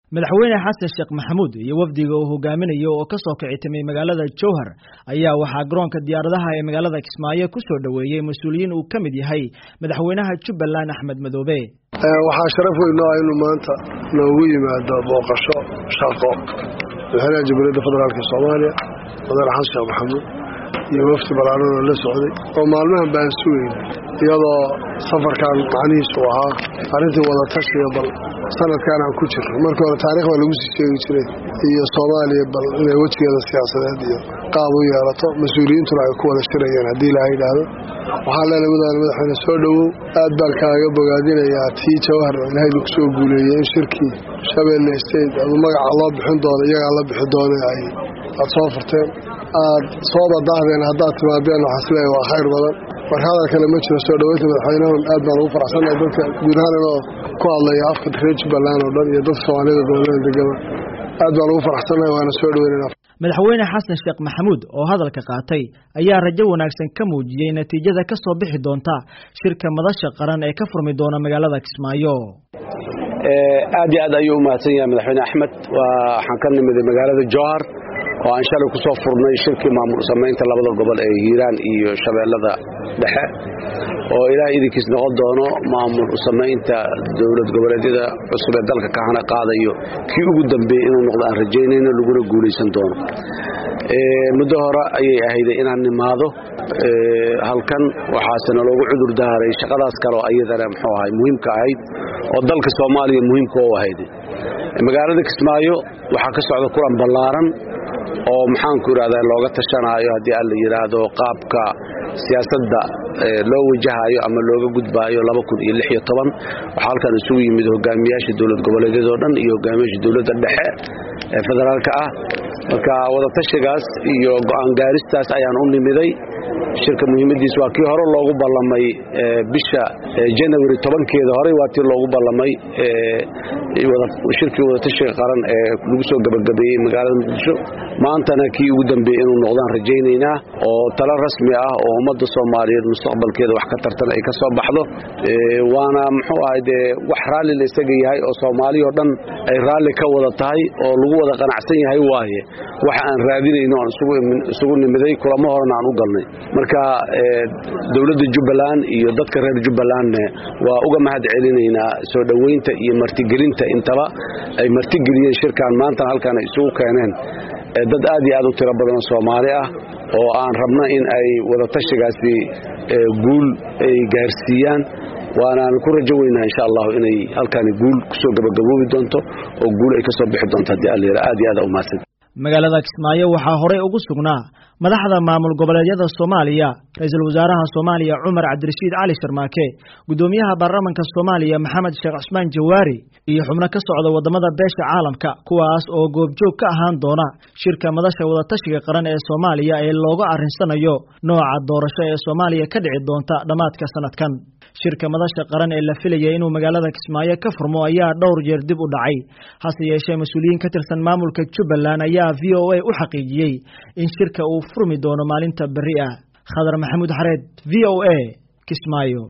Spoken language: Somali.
madaxweyne xasan sheekh maxamuud iyo wafdiga uu hogaaminayo oo ka soo kici timay magaalada jowhar ayaa waxaa garoonka diyaaradaha ee magaalada kismaayo ku soo dhoweeyey mas-uuliyiin uu ka mid yahay madaxweynaha jubbaland axmed madoobe waxaa sharaf weyn noo ah inuu maanta noogu yimaado booqasho shaqo madaxweynaha jamhuuriyadda federaalk soomaaliya madaane xasan sheekh maxamuud iyo wafdi ballaaran oo la socday oo maalmahan baan sugeyn iyadoo safarkan macnihiisu ahaa arrintii wadatashiga bal sanadkan aan ku jirno markii hore taarikh baa lagu sii sheegi jiray iyo soomaaliya bal inay wejigeeda siyaasadeed iyo qaab u yeelato mas-uuliyiintuna ay ku wada shirayeen haddii ilaaha yidhaahdo waxaan leenahay madaane madaxweyne soo dhowow aad baan kaaga bogaadinayaa tii jawhar oo ilaahay lagu soo guuleeyey in shirkii shabeelle state adu magaca loo bixin doono iyagaa la bixi doona ay aad soo furteen aad soo badaahdeen haddaad timaadeen waxaa isleeyahay waa khayr badan marka hadal kale ma jiro soo dhoweynta madaxweynahan aad baan ugu faraxsannahay dadka guud ahaan inoo ku hadlaya afka reer jubbaland oo dhan iyo dadka soomaalida gobolada degaba aad baan ugu faraxsannahay waana soo dhoweynayna madaxweyne xasan sheekh maxamuud oo hadalka qaatay ayaa rajo wanaagsan ka muujiyey natiijada ka soo bixi doonta shirka madasha qaran ee ka furmi doona magaalada kismaayo aad iyo aad ayuu u mahadsan yahay madaxweyne axmed waxaan ka nimiday magaalada jowhar oo aan shalay ku soo furnay shirkii maamul samaynta labada gobol ee hiiraan iyo shabeellada dhexe oo ilaah idinkiis noqon doono maamul samaynta dowlad goboleedyada cusub ee dalka ka hana qaadayo kii ugu dambeeyey inuu noqdo aan rajaynayno laguna guulaysan doono muddo hore ayay ahayday inaan nimaado halkan waxaasena loogu cudur daaray shaqadaas kale oo iyadana muxuu ahay muhiimka ahayd oo dalka soomaaliya muhiimka u ahayday magaalada kismaayo waxaa ka socda kulan ballaaran oo maxaanku idhahdaa looga tashanaayo haddii aan la yidhaahdo qaabka siyaasadda loo wajahayo ama looga gudbaayo waxaa halkan isugu yimid hogaamiyaasha dowlad goboleedyada oo dhan iyo hogaamiyaasha dowladda dhexe ee federaalka ah marka wadatashigaas iyo go'aan gaaristaas ayaan u nimiday shirka muhiimadiis waa kii hore loogu ballamay bisha janawari tobankeeda horey waa tii loogu ballamay shirkii wadatashiga qaran ee lagu soo gabagabeeyey magaalada muqdisho maantana kii ugu dambeeyey inuu noqdaan rajaynaynaa oo talo rasmi ah oo ummadda soomaaliyeed mustaqbalkeeda wax ka tartan ay ka soo baxdo waana muxuu ahay dee wax raalli la isaga yahay oo soomaali oo dhan ay raalli ka wada tahay oo lagu wada qanacsan yahay waaye wax aan raadinayno aan isugu nimiday kulamo horena aan u galnay marka dowladda jubbaland iyo dadka reer jubbalandne waa uga mahad celinaynaa soo dhoweynta iyo martigelinta intaba ay martigeliyeen shirkan maantana halkaan ay isugu keeneen dad aad iyo aad u tiro badanoo soomaali ah oo aan rabno in ay wadatashigaasi guul ay gaarsiiyaan waanaan ku rajo weynaa insha allahu inay halkaani guul kusoo gabagaboobi doonto oo guul ay ka soo bixi doonto haddii alla yara aad iyo aad umahadsan magaalada kismaayo waxaa horey ugu sugnaa madaxda maamul goboleedyada soomaaliya ra-iisul wasaaraha soomaaliya cumar cabdirashiid cali sharmaake guddoomiyaha baarlamanka soomaaliya maxamed sheekh cusmaan jawaari iyo xubno ka socda waddamada beesha caalamka kuwaas oo goobjoog ka ahaan doona shirka madasha wadatashiga qaran ee soomaaliya ee looga arrinsanayo nooca doorasho ee soomaaliya ka dhici doonta dhammaadka sanadkan shirka madasha qaran ee la filaya inuu magaalada kismaayo ka furmo ayaa dhowr jeer dib u dhacay hase yeeshee mas-uuliyiin ka tirsan maamulka jubbaland ayaa v o a u xaqiijiyey in shirka uu furmi doono maalinta berri ah khadar maxamuud xareed v o a kismaayo